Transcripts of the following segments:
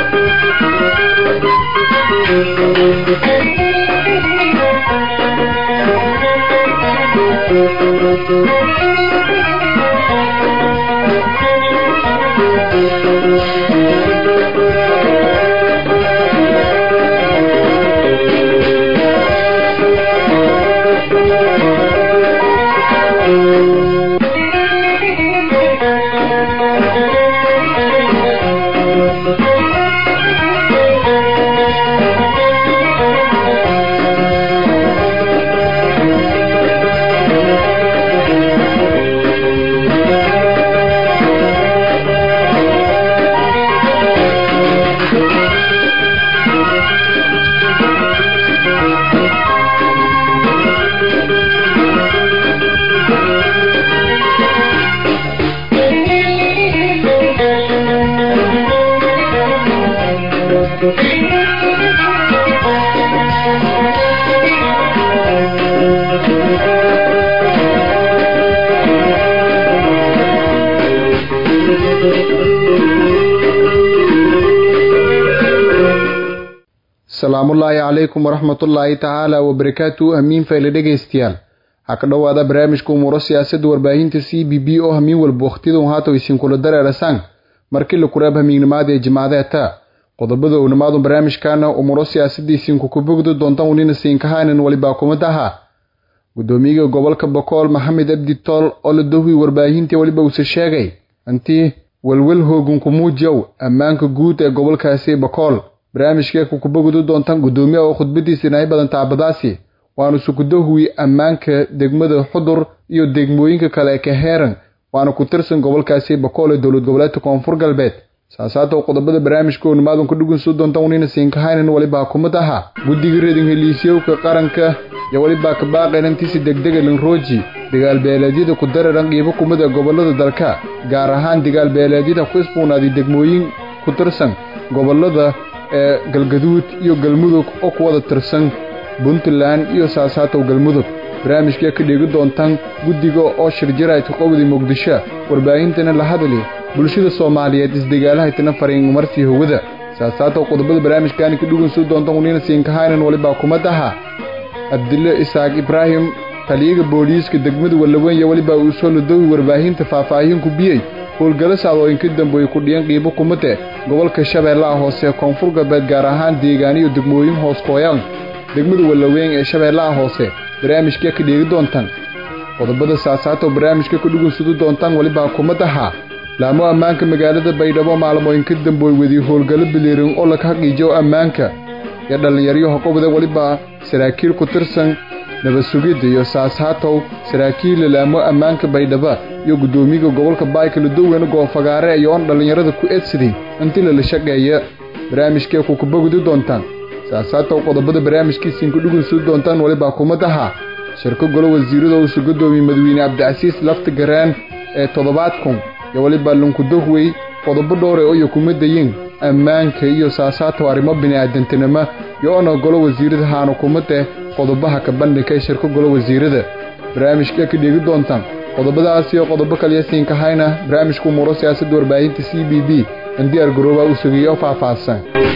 asalaamullaahi calaykum waraxmatullaahi tacaala wabarakaatu hamiin fayle dhegaystayaal ha ka dhowaada barnaamijka umuuro siyaasadda warbaahinta c b b oo hamiin walba wakhtiyadan haata isinkula dareerasaan markii la kuraab hamiignimaada ee jimaadeeta qodobada ownimaadu barnaamijkaana umuuro siyaasadda isinku ku bogdi doontan unina siinkahaanan walibaa kumadaha gudoomiyaga gobolka bokool maxamed abdi tool oo la dohwi warbaahintii weliba uuse sheegay intii welwel hoogan ku muujiyow ammaanka guud ee gobolkaasi bokool barnaamijkee kukubogdu doontaan gudoomiyaha oo khudbadiisa inay badan taabadaasi waanu sukudahuwi ammaanka degmada xudur iyo degmooyinka kale ka heeran waana ku tirsan gobolkaasi bokool ee dowlad goboleedka koonfur galbeed saasaatow qodobada barnaamijka oonimaadan ku dhugunsu doontaan unina siinkahaynan walibaa kumid ahaa guddiga reedin heliisyowka qaranka iyo walibaa kabaaqaynantiisi degdega linrooji dagaalbeeleedyada ku dararan qiibo kumid ee gobolada dalka gaar ahaan dagaalbeeleedyada ku isbuunaaday degmooyin ku tirsan gobolada ee galgaduud iyo galmudug oo ku wada tirsan puntland iyo saasaatow galmudug barnaamijkee ka dheegi doontaan guddiga oo shirjirayka qowda muqdisho warbaahintana la hadli bulshada soomaaliyeed isdagaalahaytana fariin marsii howada saasaatow qodobada barnaamijkaani ka dhugunsu doontaan unina siinkahaynan walibaa kumad aha abdille isaaq ibraahim taliyaga booliiska degmada wallaweyn welibaa uu soo ladowi warbaahinta faahfaahin ku biyey howlgalo sacdooyinka dambeoy ku dhiyan qiibo kumade gobolka shabeellaha hoose koonfur galbeed gaar ahaan deegaaniyo degmooyin hoos kooyaan degmada wallaweyn ee shabeellaha hoose barnaamijkee ka dheegi doontaan qodobada saasaatow barnaamijka ka dhugunsudi doontaan welibaa kumad ahaa laamo ammaanka magaalada baydhabo maalmooyinka dambooy wadi howlgallo biliirin oo laga haqiijiyo ammaanka ee dhallinyaryaha qobda welibaa saraakiil ku tirsan nabasugidda iyo saasaatow saraakiilla laamo ammaanka baydhaba iyo guddoomiyaga gobolka baykala doweyne goofagaare iyo oon dhallinyarada ku eedsaday intii lala shaqeeya barnaamijkee kukubogdi doontaan saasaatow qodobada barnaamijkiisiinku dhugunsudi doontaan welibaa kumad ahaa shirko golo wasiirada uusu gudoomiye madawiine cabdicasiis lafta garaan ee toddobaad kun iyo welibaa lunkudohwey qodobo dhowre oyo kuma dayin ammaanka iyo saasaatow arrimo bini'aadantinimo iyo ona golo wasiirada haana kumade qodobaha ka bandhigka ee shirko golo wasiirada barnaamijkee ka dheegi doontaan qodobadaas iyo qodobo kaliya siinkahayna barnaamijka umuuro siyaasadda warbaahinta c b b andiyaar garoobaa uu sugeeyey oo faahfaahsan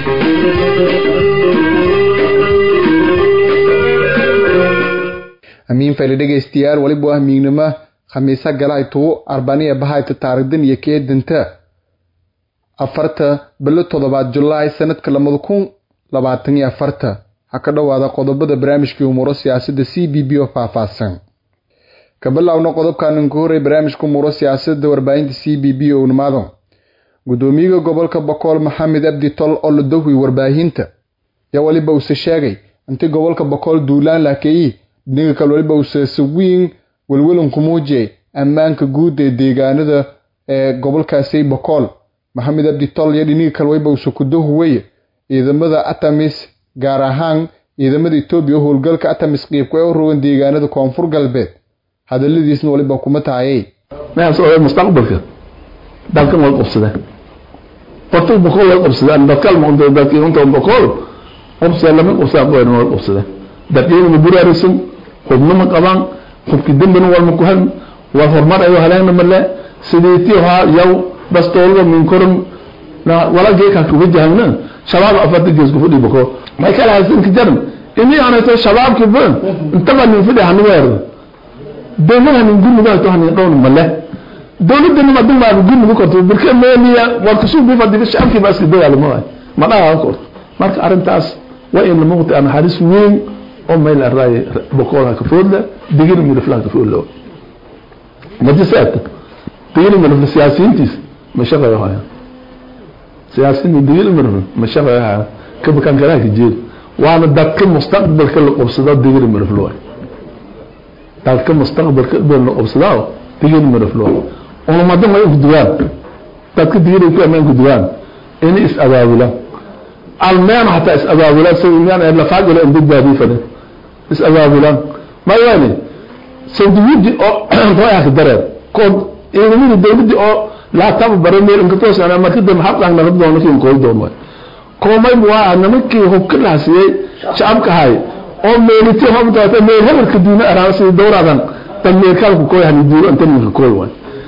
amiin fayle dhegaystayaal weliba waa miignimo khamiisa galaytuu arbaniya bahayta taarigdan iyo keedanta afarta bilo toddobaad julaay sanadka labada kun labaatan iyo afarta ha ka dhowaada qodobada barnaamijkii umuuro siyaasadda c b b oo faahfaahsan ka bilowna qodobkan ku horey barnaamijka umuuro siyaasadda warbaahinta c b b oo nimaado gudoomiyaga gobolka bokool maxamed abdi tol oo la dowhi warbaahinta yaa weliba uuse sheegay intii gobolka bokool duulaan laakeeyi dhinaga kale weliba uuse sawiin welwelan ku muujiyay ammaanka guud ee deegaanada ee gobolkaasi bokool maxamed abdi tol iyo dhiniga kale weliba uuse ku dohuweye ciidamada atamis gaar ahaan ciidamada etoobiya oo howlgalka atamis qiibka ee u rogan deegaanada koonfur galbeed hadaladiisna weliba kuma tahayay mustaqbalka dalkan way qabsadeen horta boqol way qabsadeen dadkal maqdo dadkii inta boqol qabsadeen lama qabsadeen qoyn way qabsadeen dadkii ma buraarisan xubno ma qabaan xubki dambana waa ma ku han waa hormar ay heleen male sideetii ha yaw bas toolba min korum wala geeka kuga jahana shabaab afarta gees ku fadhi bako may kala haysan ka jaran ini aanayto shabaabki ba intaba nin fadhi hanu weer dowladaha nin gurniga to hanin dhown male dowladda nima dumar gurniga korto birka meeliya war kusuu bi fadhi shacabki ba iska dagaal ma ma dhaha ko marka arintaas waa in lamuqti aan halis weyn oo meel array boqolka ka foodla digir midafla ka foodla majisaat digir midafla siyaasiyiintiis ma shaqeeyo haya siyaasiyiin digir midafla ma shaqeeyo haya ka bakan kala ka jeed waana dadka mustaqbalka la qabsado digir midafla waa dadka mustaqbalka la qabsado digir midafla oo madan way ku duwaan dadka digir ku amaan ku duwaan in is abaabula almeen hataa is abaabulaan sayaan la faajilo in badbaadi fadin is abaabulaan ma yaani sawdiyadi oo rooyaa ka dareen kood ciidamada dawladda oo laa tababara meel inka toosana marka dambe xaqan naga doono kiin kooy doono koomay waa nimankii hubka laasiyay shacabka hay oo meeliti hobdaata meel hebelka duuna araan si dowradan tan meel kalku kooy hani duur inta ninka kooy waay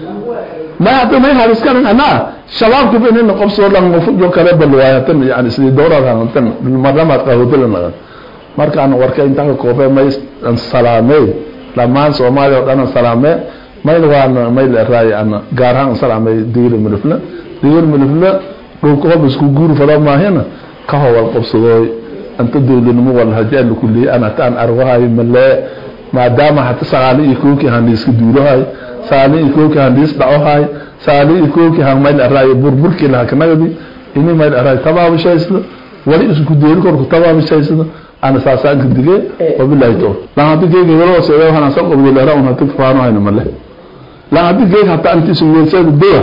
ما يعطي هذا كان أنا شباب كيف إنه قبص والله المفروض جو كذا بالرواية تم يعني سيد دورة كان تم بالمرة ما تقول لنا مرك أنا ورك أنت كوفة ما يس سلامي لما سومالي أنا سلامي ما يلقى أنا ما يلقى أنا قارن سلامي دير من الفلا دير من الفلا لو كوفة بس كوجور فلا ما هنا كهو القبص ذوي أنت دول نمو والهجاء كلي أنا تان أرواها من لا ما دام حتى سلامي يكوكي هنديس كدورها saali ikooki handis dhaco haay saali ikooki han mayl araayo burburkii laha kanagadi ini mayl araayo tabaabashaysda wali isku deeri korku tabaabashaysda ana saasaanka dige wabilahi tawfiq lan haddi geega wala seedo waxaan san qabdo leera un haddi faano hayna male lan haddi geega hatta anti sumeysada dowa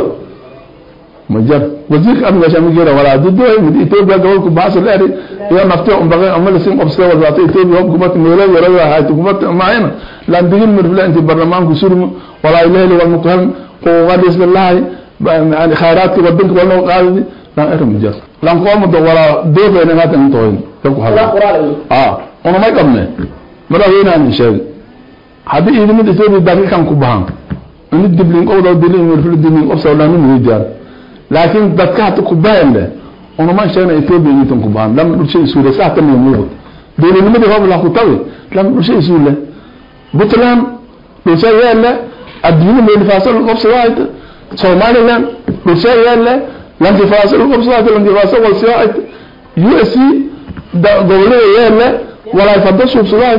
majar wasiirka amniga shami geera wala haddi dowa mid ethiopia gobolku baasa leeri iyo nafti un baqay ama lasin qabsada wala ta ethiopia hub kumat meelo yara hayt kumat maayna lan digin mirfla inti barlamaanku surmo wala ilahi wal muqhan qowadis billahi yani khayraadki wadanka wala qaadi lan erum jar lan qomo do wala dobe ne ngata ntoyin ku hala ah ona may qabne mara weena ni sheeg hadi idin ethiopia dalka kan ku bahan ini diblin qowda dilin mirfla dilin qofsa wala ni mujar laakiin dadka hata ku baayande ona ma sheegna ethiopia intan ku bahan lam dhulshay suuda saata ma muuqat dowladnimadii hoob la ku tawi lam dhulshay suuda puntland dhulshay yaalla adduunyada meelfaasal qabsadaayt somaliland dhulshay yaalla lankifaasal qabsadaayt lankifaasal walsiyaayt u s c gobolada yaalla walaay fada suubsadaayt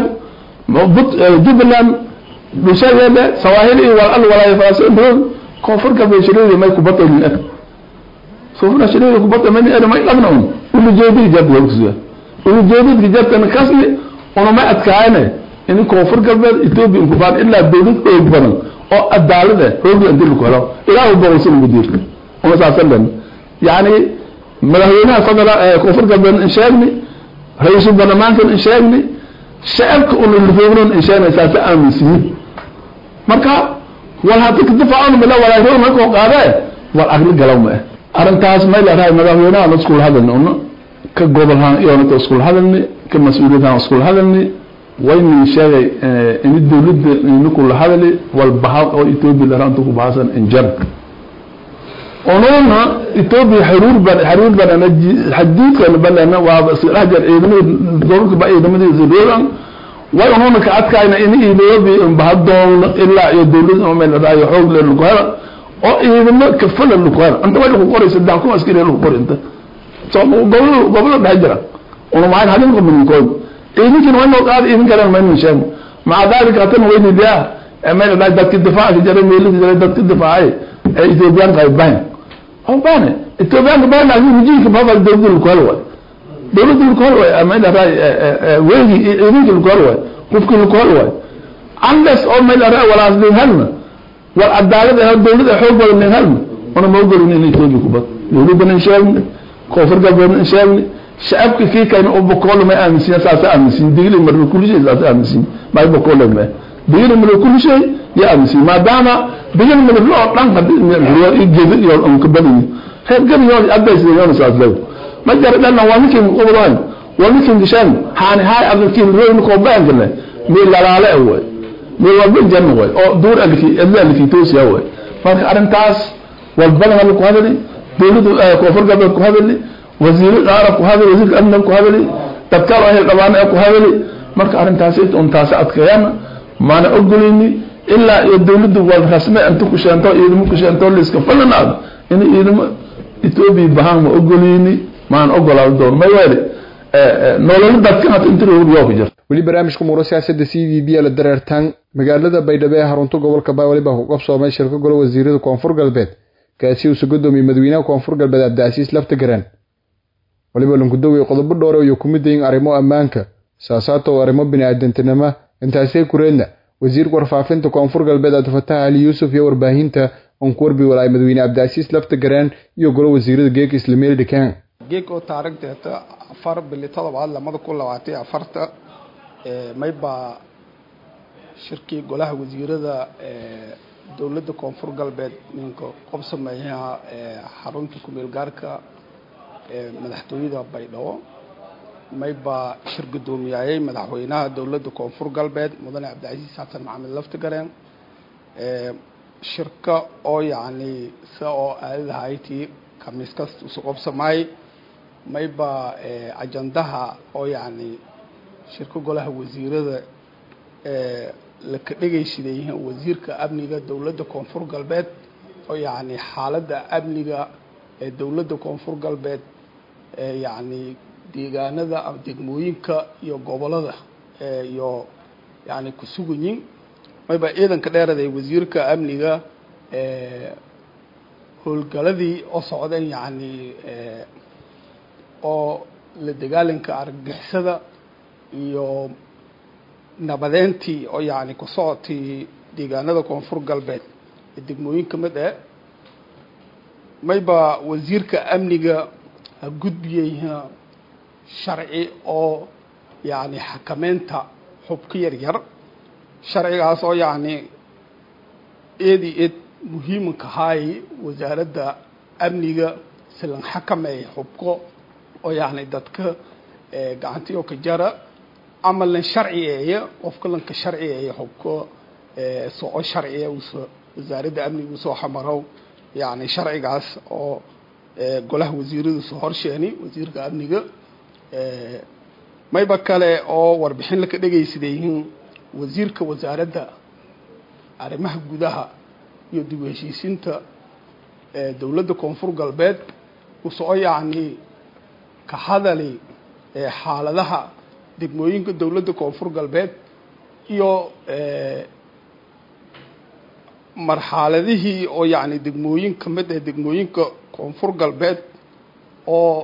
jubbaland dhulshay yaalla sawaahil iyo wal al walaay faasal dhool koonfur galbeed shirada may ku batalin ah sofra shirada ku batal may may qabna un ulu jeedid jab wogsiya ulu jeedid jabtan kasni ona ma adkaayne in koonfur galbeed ethiopia ku baan ilaa dawlad xoog badan oo adaalada xoog inta lagu helo ilaa uu boqolsan mudiir oo saasan yani madaxweynaha fadala ee koonfur galbeed in sheegni ra'iisul baarlamaanka in sheegni shacabka uu lufoonan in sheegna saasa aaminsiin marka wal hada ka difaacan mala wala roon ma ko qaade wal agli galaw ma arintaas ma ilaahay madaxweynaha la isku hadalna oo ka gobolhan iyo na isku hadalni ka mas'uuliyadaha isku hadalni wayni sheegay in dawladda inku la hadali walbaha oo ethiopia la raantu ku baasan injar onona ethiopia xaruur ban xaruur ban ana xadiidka balana waa rajar ciidamada gobolka ba ciidamada zororan way onona ka adkayna in ethiopia bahadoon ilaa iyo dawladda oo meel raayo xoog leh lagu helo oo ciidamo ka falan lagu helo inta way ku qoraysa daa ku askari lagu qoray inta soo gobol gobol dhex jira ona ma hadin ko min kood idinkin waa inoo qaadi idin kalen maynu sheegno maca dalika hatan weyni biya mayna dhahay dadki difaaca jara meelisi jara dadki difaacay ee ethiopiyaanka ay bahan oo bahane ethiopiyaanka bahan laakiin rijinka bafal dawladda laku hel waay dawladda laku hel waay mayna dhahay weegi idinki laku hel waay qofki laku hel waay unless oo mayna dhahay walaas nin helna war cadaalad ah dawlad ah xoog badan nin helna ona ma ogolin in ethiopia ku bad dawladda nin sheegni koonfur galbeed nin sheegni shacabka kii kayna oo boqol ma aaminsan saasa aaminsan digli mar kulli shay saasa aaminsan ma boqol ma digli mar kulli shay ya aaminsan maadaama digli mar loo dhan hadii riyo igede iyo on ka badin heer gar yo aday sida yoona saas leeyo ma jar dhan waa ninkin qoblaan waa ninkin gishan haani hay adalkiin roon ko baan galay mi lalaale away mi walba janna way oo duur alki illa alki toos ya way marka arintaas wal balan ku hadali dowladda koonfur galbeed ku hadali wasiiro qaara ku hadali wasiirka amniga ku hadali dadkaal ahel dhabaana ee ku hadali marka arrintaasi un taasi adkeeyana maana ogoleyni ilaa iyo dowladdu wal rasme inta ku sheento ciidamo ku sheento liiska falanaado in ciidamo etoobiya bahaan ma ogoleyni maan ogolaado doon may weele nololo dadka hata inta yoo ku jirto weli barnaamijka muuro siyaasadda c v b la dareertaan magaalada baydhabo ee xarunta gobolka baawali baa ku qabsoomay shirka golo wasiirada koonfur galbeed kaasi uusa gudoomiyey madaxweynaha koonfur galbeed cabdicasiis laftagaraan waliba lankudowey qodobo dhowre iyo ku mid yihiin arrimo ammaanka siyaasaadta oo arrimo bini-aadantinimo intaasee kureedna wasiirka warfaafinta koonfur galbeed cabdifatax ali yuusuf iyo warbaahinta oon ku warbi walaay madaxweyne cabdicasiis laftagaraan iyo golo wasiirada geeka islameeli dhikaan geeg oo taarikhdeeta afar bili todobaad lamada kun labaatan afarta maybaa shirkii golaha wasiirada dowladda koonfur galbeed ninka qob sameeyaha xarunta kumeel gaarka madaxtooyada baydhabo maybaa shir guddoomiyaayey madaxweynaha dowladda koonfur galbeed mudane cabdicasiis xasan maxamed laftigareen shirka oo yacni sida oo aadadahaaytii khamiis kasta isu qobsamaay maybaa ajandaha oo yacni shirka golaha wasiirada laka dhegaysiday yihiin wasiirka amniga dowladda koonfur galbeed oo yacni xaaladda amniga ee dowladda koonfur galbeed ee yacni deegaanada ama degmooyinka iyo gobolada iyo yacni ku suganyiin mayba ciidanka dheeraday wasiirka amniga howlgaladii oo socdeen yacni oo la dagaalanka argagixisada iyo nabadeyntii oo yacni ku socotay deegaanada koonfur galbeed ee degmooyinka mid e mayba wasiirka amniga ha gudbiyey sharci oo yacni xakameynta xubka yar yar sharcigaas oo yacni eedi eed muhiimanka haay wasaaradda amniga silan xakameeya xubko oo yacni dadka gacantiyo ka jara ama lan sharciyeeya qofka lanka sharciyeeya xubko soco sharciya uso wasaaradda amniga usoo xamarow yacni sharcigaas oo golaha wasiiradiisu horsheeni wasiirka amniga mayba kale oo warbixin laka dhegaysaday yihiin wasiirka wasaaradda arrimaha gudaha iyo dib u heshiisiinta dowladda koonfur galbeed usoo yacni ka hadali xaaladaha degmooyinka dowladda koonfur galbeed iyo marxaladihii oo yacni degmooyin ka mid ah degmooyinka koonfur galbeed oo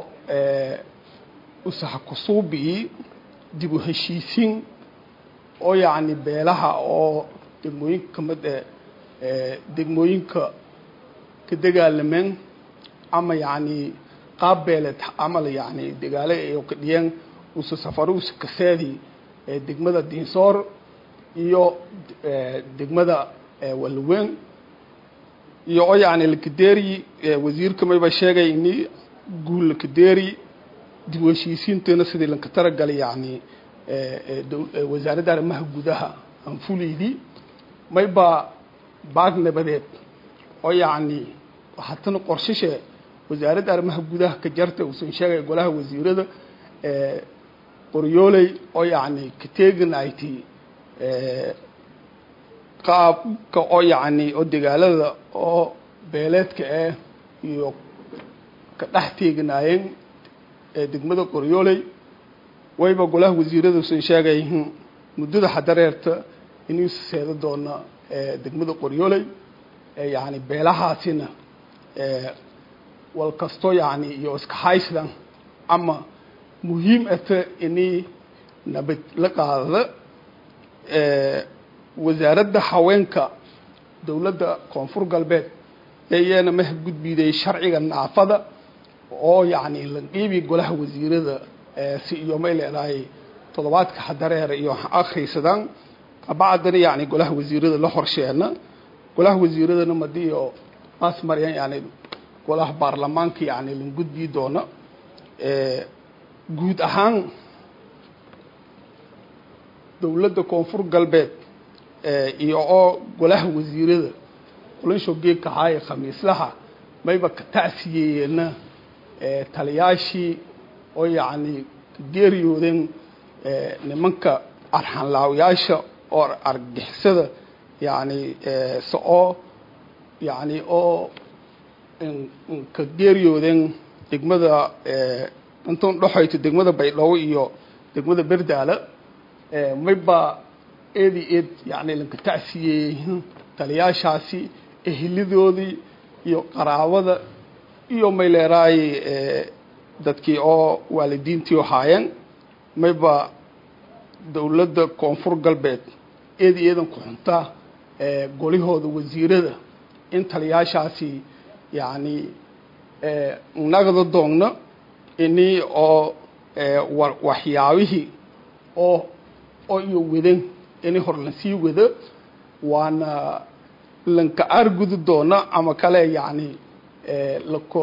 usahakusuubii dib u heshiisiin oo yacni beelaha oo degmooyinka ka mid ah degmooyinka ka dagaalameen ama yacni qaab beeleed camal yacni dagaalo iyo ka dhiyeen usa safaro usa kaseedi degmada diinsoor iyo degmada walweyn iyo oo yacni lakadeeri wasiirka mayba sheegay ini guul lakadeeri dib u heshiisiintana sidii lanka taragalay yacni wasaaradda arrimaha gudaha anfuleydii mayba baag nabadeed oo yacni hatana qorshashe wasaaradda arrimaha gudaha ka jarta uusan sheegay golaha wasiirada qoryooley oo yacni ka teeganayti qaabka oo yacni oo dagaalada oo beeleedka ah iyo ka dhex teeganaayeen degmada qoryooley wayba golaha wasiirada usan sheegayihiin muddada xadareerta inuu seeda doona degmada qoryooley yacni beelahaasina wal kasto yacni iyo iska haysdan ama muhiim ata inay nabad la qaadada wasaaradda haweenka dowladda koonfur galbeed iyana ma gudbiday sharciga naafada oo yacni lanqiibi golaha wasiirada si iyo may leedahay toddobaadka xadareer iyo akhrisadaan kabacdana yacni golaha wasiirada la horsheena golaha wasiiradana madiyo maas maryan yani golaha baarlamaanka yacni lan gudbii doona guud ahaan dowladda koonfur galbeed iyo oo golaha wasiirada qolansho geegka haaye khamiislaha mayba ka tacsiyeeyeenna taliyaashii oo yacni ka geeriyoodeen nimanka arxanlaawayaasha oo argixisada yacni so-oo yacni oo ka geeriyoodeen degmada intuun dhexayto degmada baydhabo iyo degmada berdaala mayba eedi eed yacni lanka tacsiyeeyey taliyaashaasi ehelidoodii iyo qaraabada iyo mayleeraay dadkii oo waalidiintii ahaayeen mayba dowladda koonfur galbeed eedi eedan ku xuntaa golihooda wasiirada in taliyaashaasi yacni nagada doogno ini oo waxyaabihii oo oo iyo wadan ini hor lansii wado waana lanka aargudi doona ama kale yacni lako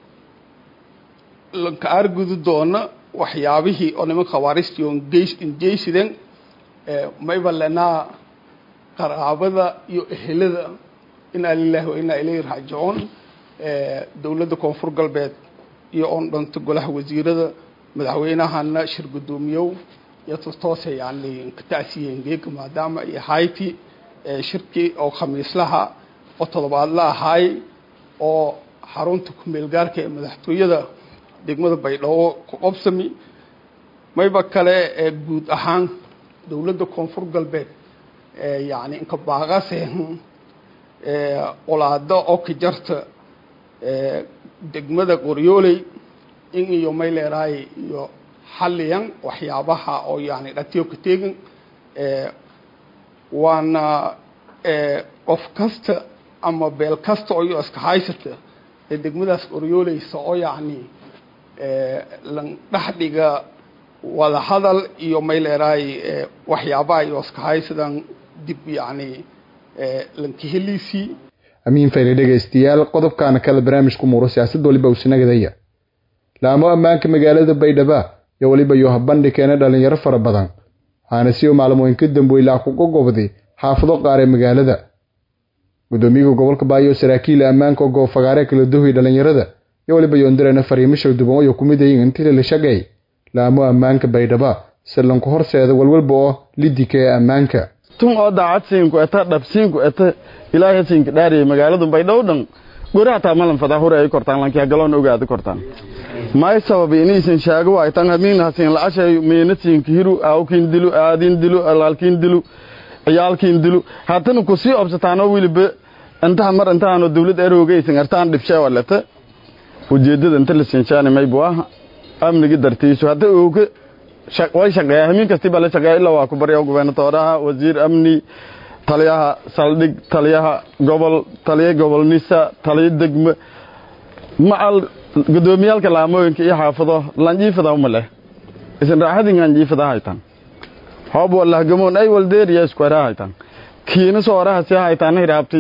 lanka aargudi doona waxyaabihii oo niman khawaaristii oo ingeysideen mayba lenaa qaraabada iyo ehelada inaa lilahi wa inaa ilayhi raajicuun dowladda koonfur galbeed iyo oon dhanto golaha wasiirada madaxweynahana shir guddoomiyow iyo tostoose yani ka tacsiiyeen geega maadaama iyo hayti shirkii oo khamiislaha oo todobaadla ahaay oo xarunta ku-meelgaarka ee madaxtooyada degmada baydhabo ku qobsami mayba kale guud ahaan dowladda koonfur galbeed yani inka baaqase olaado oo ka jarta degmada qoryooley in iyo mayleeraay iyo xaliyan waxyaabaha oo yani dhatiyo ka teegin waana qof kasta ama beel kasta oo iyo iska haysata ee degmadaas qoryooleysa oo yacni lan dhexdhiga wada hadal iyo mayleeraay waxyaabaha iyo iska haysadan dib yacni lankaheliisii amiin fayne dhegaystayaal qodobkaana kale barnaamijku muuro siyaasad waliba usinagadaya laamo ammaanka magaalada baydhaba iyo weliba yoha bandhikeena dhalinyaro fara badan waxaana siyo maalmooyin ka dambeylaa kuga gobday xaafado qaar ee magaalada gudoomiyaha gobolka baayo saraakiila ammaanka oo goofagaare kala duhay dhalinyarada iyo weliba yoondirana fariimasha duban wayo kumid ayin intila la shaqeey laamo ammaanka baydhaba silanku horseeda walwalba oo lidika ee ammaanka tun oo daacadsiinku eta dhabsiinku eta ilaahay siinka dhaariyay magaaladu baydhabo dhan gori hataa malan fadahure ay kortaan lanki hagaloon ogaadi kortaan may sababi inaysan shaago waay tan hamiin hasiin la'ashay meena siinka hiru aawkiin dilu aadiin dilu alaalkiin dilu ciyaalkiin dilu haatana ku sii obsataanoo wiliba intaha mar intahanoo dawlad aroogaysan artaan dhibshee walata ujeedada inta la siinshaani maybu aha amnigi dartiisu hadda ooga way shaqeeya hamiin kastii baa la shaqeeya ilaa waa ku barya gubernatooraha wasiir amni taliyaha saldhig taliyaha gobol taliya gobol nisa taliya degme macal gudoomiyaalka laamooyinka iyo xaafado lanjiifada uma leh isin raaxadin anjiifada haytan hoob walahgamoon ay waldeeriya iskwara haytan kiina sooraha si haytan hiraabti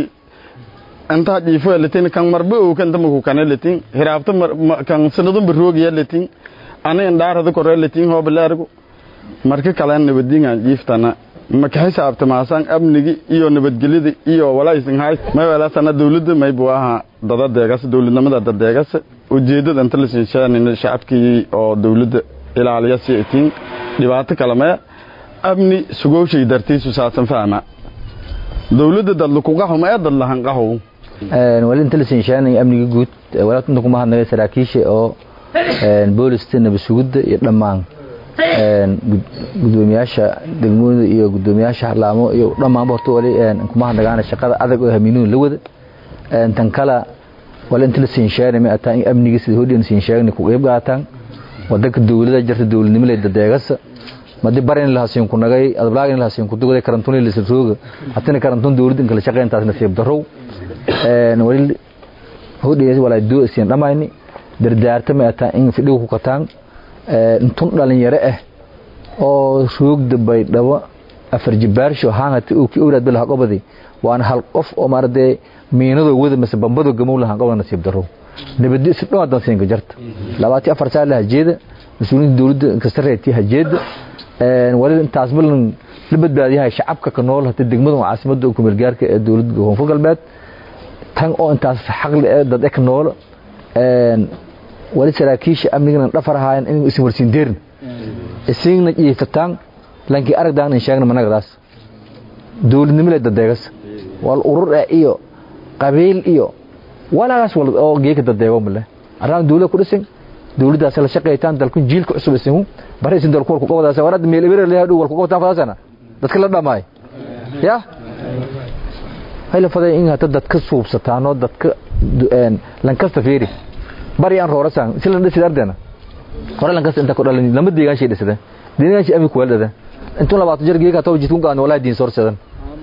inta jiifo letin kan marba oo kan tamaku kan letin hiraabta kan sanadun baroogiya letin ana indhaarada kore letin hoob laargo marka kale nabadinga jiiftana ma ka xisaabta maasan amnigi iyo nabadgelyada iyo walaayisin hay may wala sana dawladda may buu ahaa dada deegas dawladnimada dada deegas ujeedada inta la siishaan shacabkii oo dawladda ilaaliya si itin dhibaato kale ma amni sugooshay dartiisu saasan fahma dawladda dad ku qaxo ma dad lahan qaxo een wali inta la siishaan amniga guud walaal inta kuma hadnay saraakiisha oo een booliska nabasugida iyo dhamaan gudoomiyaasha degmooyinka iyo gudoomiyaasha laamo iyo dhammaan horta wali kuma hadnagaan shaqada adag oo hamiinuun la wada tan kala wali inta la siin sheegay ma ataan amniga sida hodin siin sheegay ku qeyb qaataan wadanka dawladda jirta dawladnimo leeyahay dadeegasa madi barin la hasiin ku nagay adblaagin la hasiin ku dugay karantoon la sirooga hatana karantoon dawladda in kala shaqeyntaas nasiib darow een wali hodin wala doo siin dhamayni dardaarta ma ataan in fidhigu ku qataan intun dhalinyaro ah oo roogda baydhabo afar jibaarsho haangata uu ki owlaad bilaha qobadi waana hal qof oo maarade miinadoo wada mise bambadoo gamow lahan qobada nasiib daro nabadi si dhow hadan siinka jarta labaati afar saa la hajeeda mas-uuliyiinta dowladda inkasta reebtii hajeeda waliba intaas balan la badbaadiyahay shacabka ka nool hata degmada caasimadda kumeelgaarka ee dowladda koonfur galbeed tan oo intaas xaqli ee dad ek nool een wali saraakiisha amnigana dhafar ahaayeen in isin warsiin deerin isigna jiiftaan lankii aragdaan in sheegna managadaas dowladnimada dadeegas wal urur ah iyo qabiil iyo walaas wal oo geeka dadeego male araan dowladda ku dhisin dowladdaas la shaqeeytaan dalku jiilka cusub isin bari isin dalku ku qabadaas warad meel ibir leeyahay dhow ku qabtaan fadaasana dadka la dhamaay ya hayla faday in hata dadka suubsataan oo dadka een lankasta fiiri bari aan roorasan si la dhisi ardana hore lankasta inta ku dhalin lama deegaan shay dhisada deegaan shay ami ku weldada intuu labaatan jar geeka taw jidkun gaan walaa diin sorsadan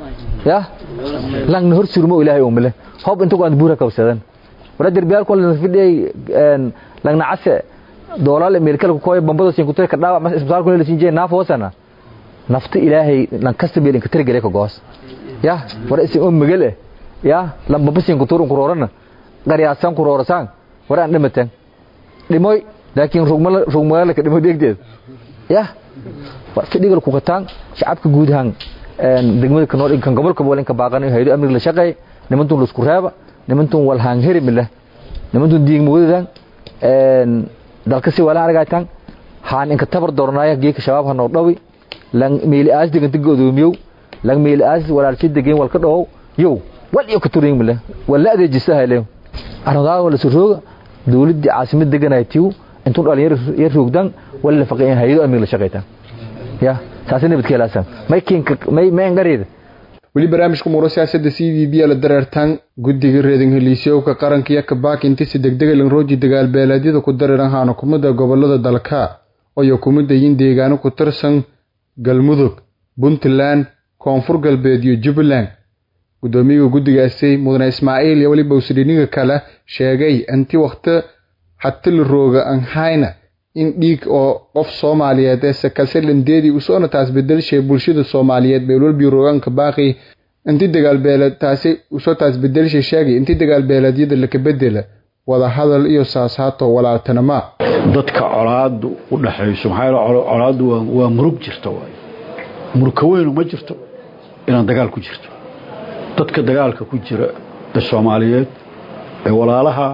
ya langna hor surmo ilaahay umle hob inta ku aan buura kawsadan wara derbiyaal kol fidhay een langna case doolaal meelkal ku koy bambada sin ku tay ka dhaawac mas isbitaal ku leeyahay jee naaf hoosana nafta ilaahay lankasta beelin ka tirgale ka goos ya wara isin oo magale ya lamba basin ku turun ku roorana qariyaasan ku roorasan wara aan dhimatan dhimoy laakiin rugmala rugmala ka dhimo deegdeed ya fadhigal ku qataan shacabka guud ahaan een degmada ka nool kan gobolka boolin ka baaqan hay'ado amniga la shaqeey nimantun la isku reeba nimantun wal haan heri mile nimantun diig mudadan een dalka si wala aragaytan haan inka tabar doornaaya geeka shabaab hanoo dhawi lan meeli aas diganta godoomiyow lan meeli aas walaalshi degeen wal ka dhawow yow wal iyo ka turin mile wala adeejisa hayleen arnadaa wala surooga dawladda caasimad deganaytiw intuu dhalinyaro yar roogdan wala faqeen hay'ado amniga la shaqeeytan ya taasi nabadkeelaasan may kiinka may may ngareeda weli barnaamijka muuro siyaasadda c v b la dareertaan guddiga reedin heliisyowka qaranka iyo kabaak inti si degdega lanrooji dagaal beeleedyada ku dareeran haana kumada gobolada dalka oo kumida yin deegaano ku tirsan galmudug puntland koonfur galbeed iyo jubbaland guddoomiyaha guddigaasi mudane ismaaciil iyo weliba usdhiniga kale sheegay inti wakhti hatili rooga an hayna in dhiig oo qof soomaaliyeed ee sakaselandeedii usoona taas bedelshay bulshada soomaaliyeed beelwalbi roogaanka baaqi inti dagaalbeeleed taasi usoo taas bedelshay sheegay inti dagaalbeeleedyada laka bedela wada hadal iyo saasaato walaaltanima dadka colaadu u dhaxayso maxaa colaadu waa murug jirta waay murugka weynu ma jirto inaan dagaal ku jirto dadka dagaalka ku jira ee soomaaliyeed ee walaalaha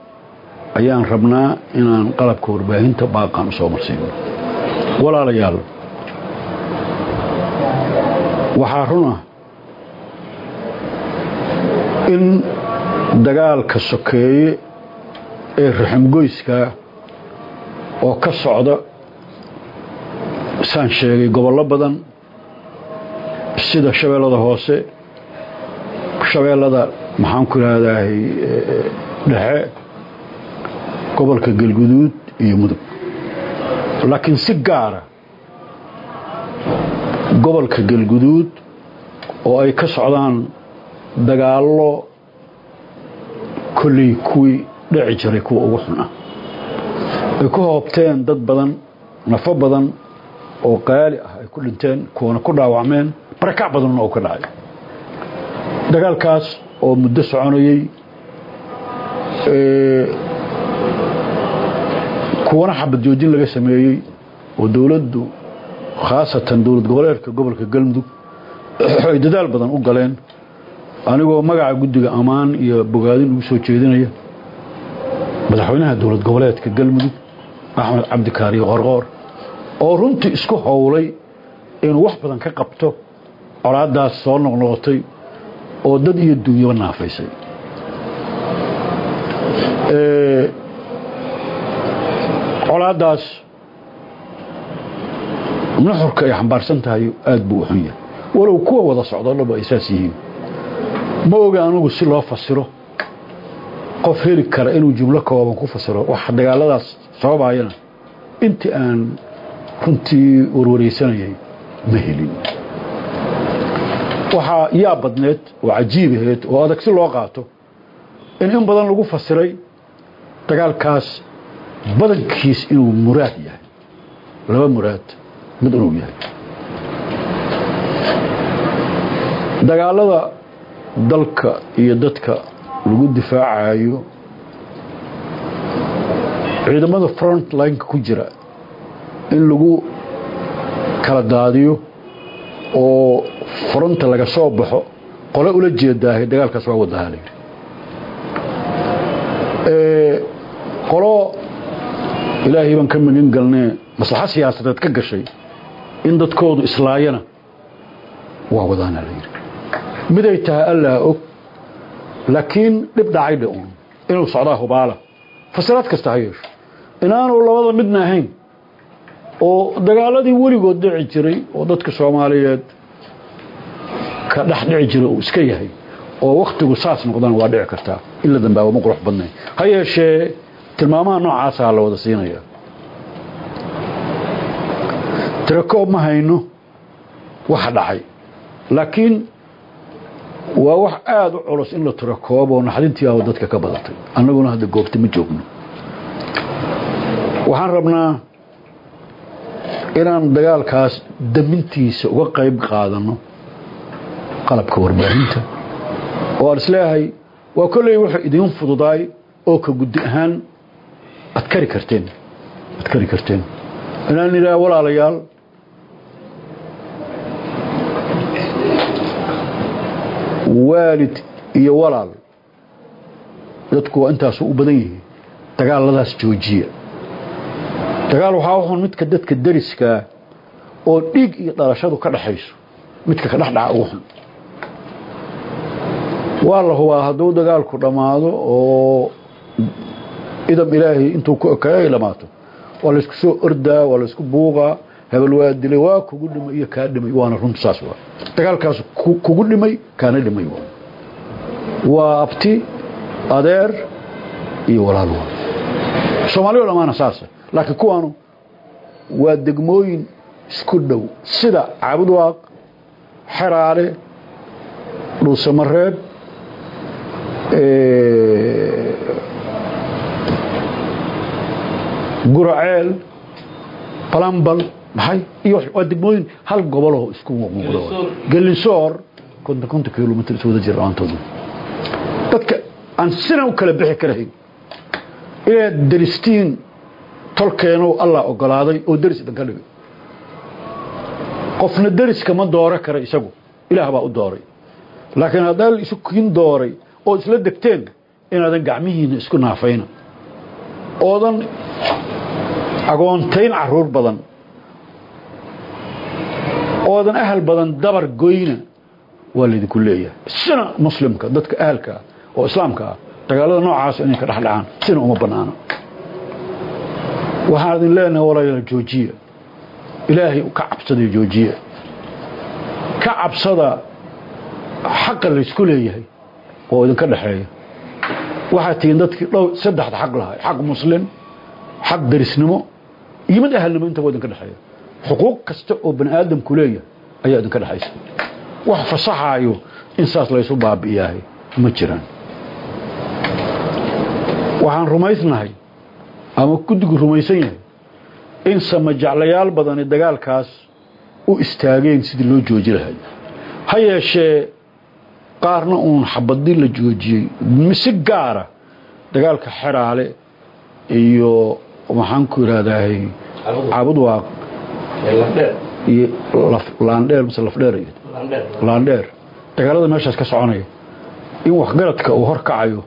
ayaan rabnaa inaan qalabka warbaahinta baaqaan usoo marsiino walaalayaal waxaa run ah in dagaalka sokeeye ee raximgoyskaa oo ka socda saan sheegay gobollo badan sida shabeellada hoose shabeellada maxaan ku ihahdahay dhexe gobolka galguduud iyo mudug laakiin si gaara gobolka galguduud oo ay ka socdaan dagaallo kolley kuwii dhici jiray kuwa ugu xun ah ay ku hoobteen dad badan nafo badan oo qaali ah ay ku dhinteen kuwana ku dhaawacmeen barakac badanna oo ka dhacay dagaalkaas oo muddo soconayey kuwana xabad joojin laga sameeyey oo dowladdu khaasatan dowlad goboleedka gobolka galmudug ay dadaal badan u galeen anigoo magaca guddiga ammaan iyo bogaadin ugu soo jeedinaya madaxweynaha dowlad goboleedka galmudug axmed cabdikaariyo qorqoor oo runtii isku howlay inuu wax badan ka qabto colaaddaas soo noqnoqotay oo dad iyo duunyaba naafaysay colaaddaas nuxurka ay xambaarsan tahay aad buu u xun yahay walow kuwa wada socdo dhaba ay saas yihiin ma oga anugu si loo fasiro qof heli kara inuu jumlo kooban ku fasiro wax dagaaladaas sababayana intii aan runtii warwaraysanayay ma helin waxaa yaa badneed oo cajiib aheyd oo adag si loo qaato in in badan lagu fasiray dagaalkaas badankiis inuu muraad yahay laba muraad mid inuu yahay dagaalada dalka iyo dadka lagu difaacayo ciidamada front lineka ku jira in lagu kala daadiyo oo fronta laga soo baxo qole ula jeedaahay dagaalkaas waa wadahaa layidhi qolo ilaahay baan ka magan galnee maslaxo siyaasadeed ka gashay in dadkoodu islaayana waa wadaana la yidhi miday tahay allaa og laakiin dhib dhacay dhe uun inuu socdaa hubaala fasiraad kasta ha yeesho inaanu labada midna ahayn oo dagaaladii weligood dhici jiray oo dadka soomaaliyeed ka dhex dhici jiray uu iska yahay oo wakhtigu saas noqdana waa dhici kartaa in la dambaabo ma qurux badnayn ha yeeshee tilmaamaha noocaasaa la wada siinaya tirakoob ma hayno waxa dhacay laakiin waa wax aada u culus in la tirakoobo naxdintii ah dadka ka badatay annaguna hadda goobta ma joogno waxaan rabnaa inaan dagaalkaas damintiisa uga qayb qaadano qalabka warbaahinta oo aan isleeyahay waa kolley wuxuu idiin fududaay oo ka guddi ahaan ad kari karteen ad kari karteen inaan idhaha walaalayaal waalid iyo walaal dadku waa intaasu u badan yihiin dagaaladaas joojiya dagaal waxaa uxun midka dadka deriskaa oo dhiig iyo dhalashadu ka dhaxayso midka ka dhexdhaca ugu xun waa la hubaa hadduu dagaalku dhammaado oo idam ilaahay intuu ku ekayo ay dhammaato waa laysku soo ordaa waa laysku buuqaa hebel waa dilay waa kugu dhimay iyo kaa dhimay waana runta saas waa dagaalkaas kugu dhimay kaana dhimay waa waa abti adeer iyo walaal waa soomaaliyo dhammaana saasa laakiin kuwaanu waa degmooyin isku dhow sida caabudwaaq xeraale dhuusamareeb guraceel balambal maxay iyo waa degmooyin hal goboloo isku muuqda gelinsoor konton konton kilomitr is wada jira dhammaantooda dadka aan sina u kala bixi karahayn inaad deristiin tolkeenu allah ogolaaday oo deris idinka dhigay qofna deriska ma dooro kara isagu ilaah baa u dooray laakiin haddaa isu kin dooray oo isla degteen inaadan gacmihiina isku naafayna oodan agoontayn caruur badan oodan ahal badan dabar goyna waa laydinku leeyahay sina muslimka dadka ahalkaa oo islaamka ah dagaalada noocaas inay ka dhexdhacaan sina uma bannaano waxaan idin leenahay walaalayaal joojiya ilaahay ka cabsada joojiya ka cabsada xaqa laysku leeyahay oo idinka dhexeeya waxaad tihiin dadkii dhow saddexda xaq lahay xaq muslim xaq darisnimo iyo mid ahalnimo intaba idinka dhexeeya xuquuq kasta oo bani aadamku leeyahay ayaa idinka dhexaysa wax fasaxaayo in saas laysu baabi'iyaahay ma jiraan waxaan rumaysnahay ama guddigu rumaysan yahay in samajaclayaal badani dagaalkaas u istaageen sidii loo jooji lahay ha yeeshee qaarna uun xabadii la joojiyey si gaara dagaalka xeraale iyo maxaan ku idhaahdahay caabudwaaq iyo laandheer mise lafdheer laandheer dagaalada meeshaas ka soconaya in waxgaradka uu hor kacayo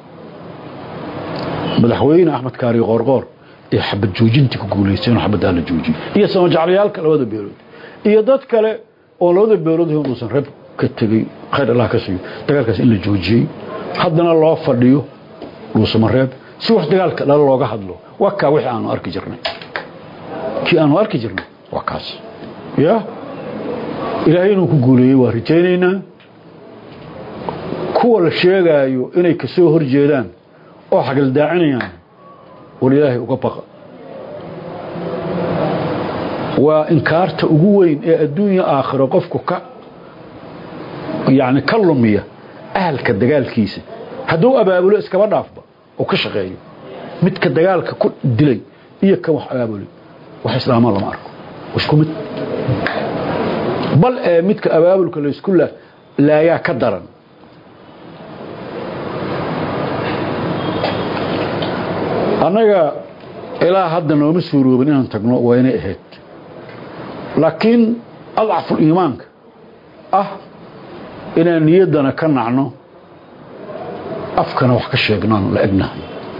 madaxweyne axmed kaari qoorqoor ee xabad joojintii ku guulaystay inuu xabaddaa la joojiyo iyo samajaclayaalka labada beelood iyo dad kale oo labada beelood uusan reeb ka tegey khayr allah ka siiyo dagaalkaas in la joojiyey haddana loo fadhiyo dhuusamareeb si wax dagaalka dhalo looga hadlo waa kaa wixii aanu arki jirnay kii aanu arki jirnay waa kaas ya ilaahay inuu ku guuleeyey waa rajaynaynaa kuwa la sheegaayo inay ka soo hor jeedaan oo xagaldaacinayaan war ilaahay uga baqa waa inkaarta ugu weyn ee adduunya aakhiro qofku ka yani ka lumiya ahalka dagaalkiisa hadduu abaabulo iskaba dhaafba oo ka shaqeeyo midka dagaalka ku dilay iyo kan wax abaabulay wax islaamaa lama arko isku mid bal ee midka abaabulka laysku laayaa ka daran annaga ilaa hadda nooma suuroobin inaan tagno waa inay ahayd laakiin adcaful iimaanka ah inaan niyaddana ka nacno afkana wax ka sheegnoon la egnahay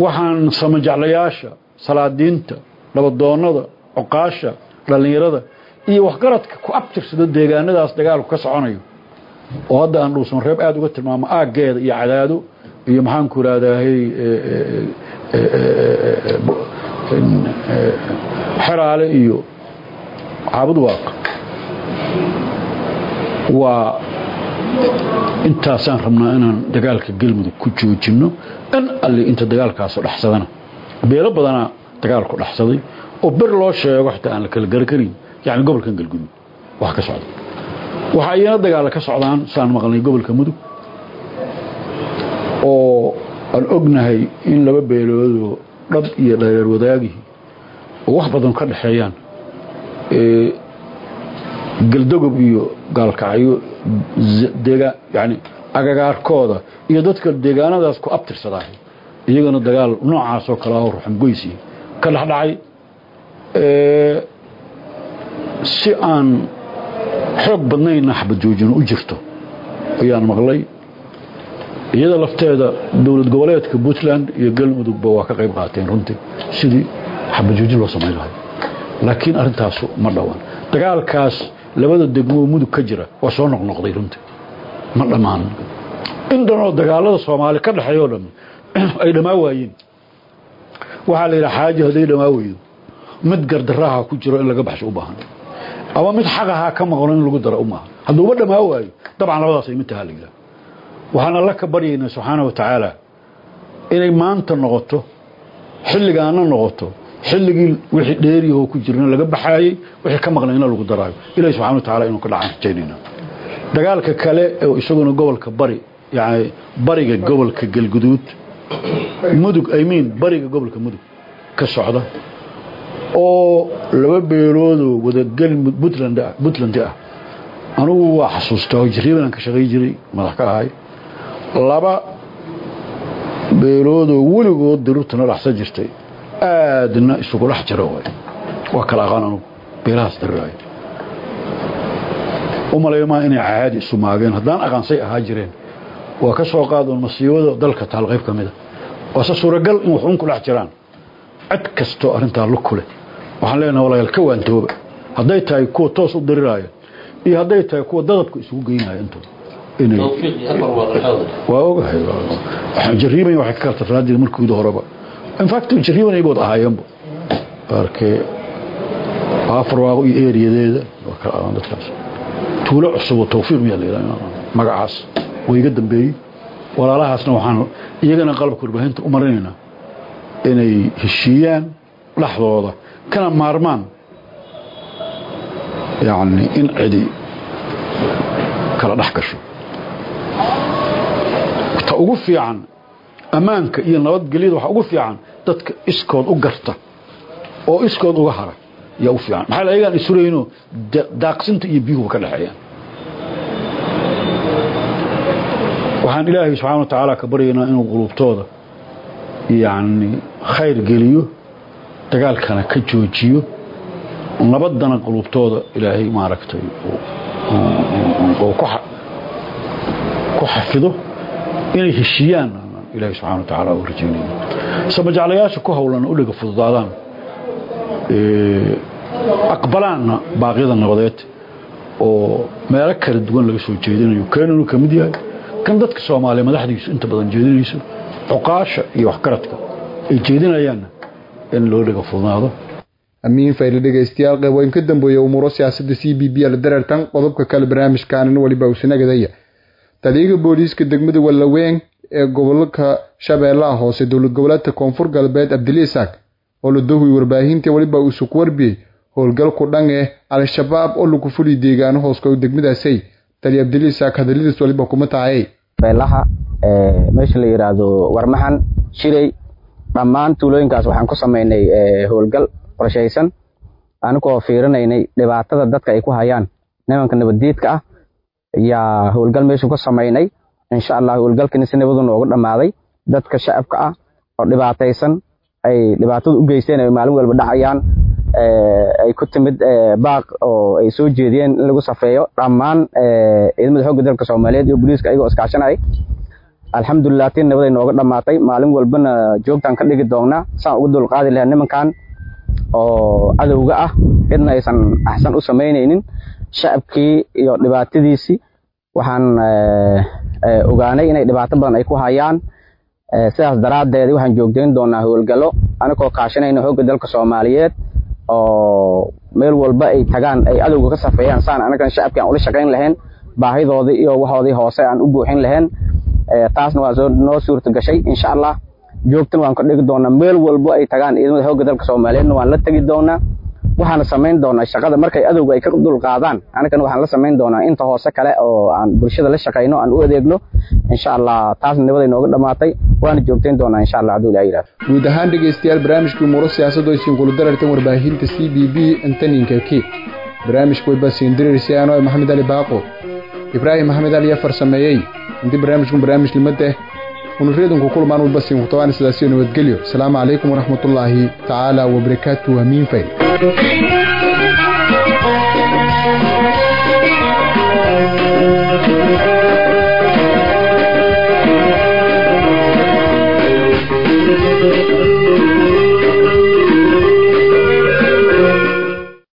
waxaan samajaclayaasha salaadiinta dhabadoonnada coqaasha dhallinyarada iyo waxgaradka ku abtirsado deegaanadaas dagaalku ka soconayo oo hadda aan dhuusan reeb aada uga tilmaamo aaggeeda iyo cadaado iyo maxaanku irahdahay xeraale iyo caabud waaq waa intaasaan rabnaa inaan dagaalka galmudug ku joojinno in alli inta dagaalkaaso dhexsadana beelo badanaa dagaalku dhexsaday oo ber loo sheego xitaa aan la kala garakarin yani gobolkan galgudug wax ka socda waxaa iyana dagaalla ka socdaan saan maqlnay gobolka mudug oo aan ognahay in laba beeloodoo dhab iyo dhareer wadaagihii oo wax badan ka dhexeeyaan galdogob iyo gaalkacyo deegaan yani agagaarkooda iyo dadka deegaanadaas ku abtirsadaa iyagana dagaal noocaasoo kale ah ruxangoysi ka dhexdhacay si aan xoog badnayna xabad joojino u jirto ayaan maqlay iyada lafteeda dowlad goboleedka puntland iyo galmudugba waa ka qayb qaateen runtii sidii xabad joojin loo samayn lahay laakiin arrintaasu ma dhowaan dagaalkaas labada degmoo mudug ka jira waa soo noqnoqday runtii ma dhammaan in dhanoo dagaalada soomaali ka dhexeeya o dhan ay dhammaa waayeen waxaa la yidhaha xaaji hadday dhammaa weydo mid gardaraha ku jiro in laga baxsho u baahan ama mid xaqahaa ka maqno in lagu daro u maaha hadduuba dhammaa waayo dabcan labadaas ay mid tahaa la yidhaha waxaan alla ka baryaynaa subxaana wa tacaala inay maanta noqoto xilligaana noqoto xilligii wixii dheeriyahoo ku jirna laga baxaayey wixii ka maqnay ina lagu daraayo ilahi subxana wa tacala inuu ka dhacaan rajaynayna dagaalka kale ee isaguna gobolka bari yani bariga gobolka galguduud mudug imiin bariga gobolka mudug ka socda oo laba beeloodoo wadagal puntland ah puntland ah anugu waa xasuustaa oo jariiban aan ka shaqay jiray madax ka ahay laba beeloodoo weligood daruurtana dhexsan jirtay aadna isugu dhex jiro waay waa kala aqaan anugu beelahaas daruuraay u malaymaa inay caadi isu maageen haddaan aqaansay ahaa jireen waa ka soo qaadoon masiibada dalka taal qayb ka mida waase suuragal in waxuun ku dhex jiraan cid kastoo arrintaa lu kule waxaan leenaha walayaal ka waantooba hadday tahay kuwa toos u diriraaya iyo hadday tahay kuwa dadabka isugu geynaya intooda waa ogahay jariiban waxay ka kala tarnaa jira markooda horeba infact jariiban aybood ahaayeenba arkee afarwaaqo iyo eeriyadeeda waa kala aqaan dadkaas tuulo cusub oo tawfiiq miyaa la yidhaha magacaas way iga dambeeyey walaalahaasna waxaan iyagana qalabka warbaahinta u marinaynaa inay heshiiyaan dhexdooda kana maarmaan yacni in cidi kala dhex gasho ta ugu fiican ammaanka iyo nabadgelyada waxaa ugu fiican dadka iskood u garta oo iskood uga hara yaa u fiican maxaa ayagaan isurayno daaqsinta iyo biyuhuba ka dhexeeyaan waxaan ilaahay subxana wa tacaala ka baryaynaa inuu qulubtooda yacni khayr geliyo dagaalkana ka joojiyo nabadana qulubtooda ilaahay maaragtay ku xafido inay heshiiyaan ilaahay subxana wa tacaala u rajaynayna samajaclayaasha ku howlan u dhiga fududaadaan aqbalaanna baaqyada nabadeed oo meelo kala duwan laga soo jeedinayo keenanu ka mid yahay kan dadka soomaaliya madaxdiisu inta badan jeedinayso cuqaasha iyo waxgaradka ay jeedinayaanna in loo dhiga fudnaado amiin fayli dhegaystayaal qeyboyn ka dambeeya umuuro siyaasadda c b b la dareertan qodobka kale barnaamijkaanin weliba uusanagadaya taliyaga booliiska degmada wallaweyn ee gobolka shabeellaha hoose dowlad goboleedka koonfur galbeed abdiliisaak oo la dohuy warbaahinta weliba uusuk warbiyey howlgalku dhan eh al-shabaab oo lagu fuliy deegaano hooska degmadaasay tali abdiliisaak hadaladiis waliba kuma tahay beelaha meesha la yidhaahdo warmaxan shirey dhammaan tuulooyinkaas waxaan ku samaynay howlgal qorshaysan anigoo fiirinaynay dhibaatada dadka ay ku hayaan nimanka nabaddiidka ah yaa howlgal meesha ku samaynay insha allah howlgalkani si nabadu noogu dhammaaday dadka shacabka ah oo dhibaataysan ay dhibaatada u geysteen ay maalin walba dhacayaan ay ku timid baaq oo ay soo jeediyeen in lagu safeeyo dhammaan ciidamada xoogga dalka soomaaliyeed iyo booliiska ayagoo iskaashanay alxamdulilah tii nabaday nooga dhammaatay maalin walbana joogtaan ka dhigi doonnaa saan uga dulqaadi lahaa nimankan oo cadowga ah cidna aysan axsan u samaynaynin shacabkii iyo dhibaatadiisii waxaan ogaanay inay dhibaato badan ay ku hayaan sidaas daraaddeed waxaan joogtayn doonaa howlgallo anigoo kaashanayna xoogga dalka soomaaliyeed oo meel walba ay tagaan ay cadowga ka safeeyaan saan anagan shacabkii aan ula shaqayn lahayn baahidoodii iyo waxoodii hoose aan u buuxin lahayn taasna waa soo noo suurta gashay insha allah joogtan waan ka dhigi doonaa meel walbo ay tagaan ciidamada xoogga dalka soomaaliyeedna waan la tegi doonaa waxaana samayn doonaa shaqada markay adowga ay ka dulqaadaan anagana waxaan la samayn doonaa inta hoose kale oo aan bulshada la shaqayno aan u adeegno insha allah taasna nabaday nooga dhammaatay waana joogtayn doonaa insha allah hadduu ilaha yidhahdo guud ahaan dhegaystayaal barnaamijkii umuuro siyaasaddu aysiin kula darartan warbaahinta c b b intaninka k barnaamijku way basiin diriirsi anoo maxamed ali baaqo ibraahim maxamed ali afar sameeyey intii barnaamijku barnaamij limada unuriyadunku kulmaan walbasiin kutobaan sidaasiyo nabadgelyo asalaamu calaykum waraxmatullaahi tacaala wabarakaatu amiin fayl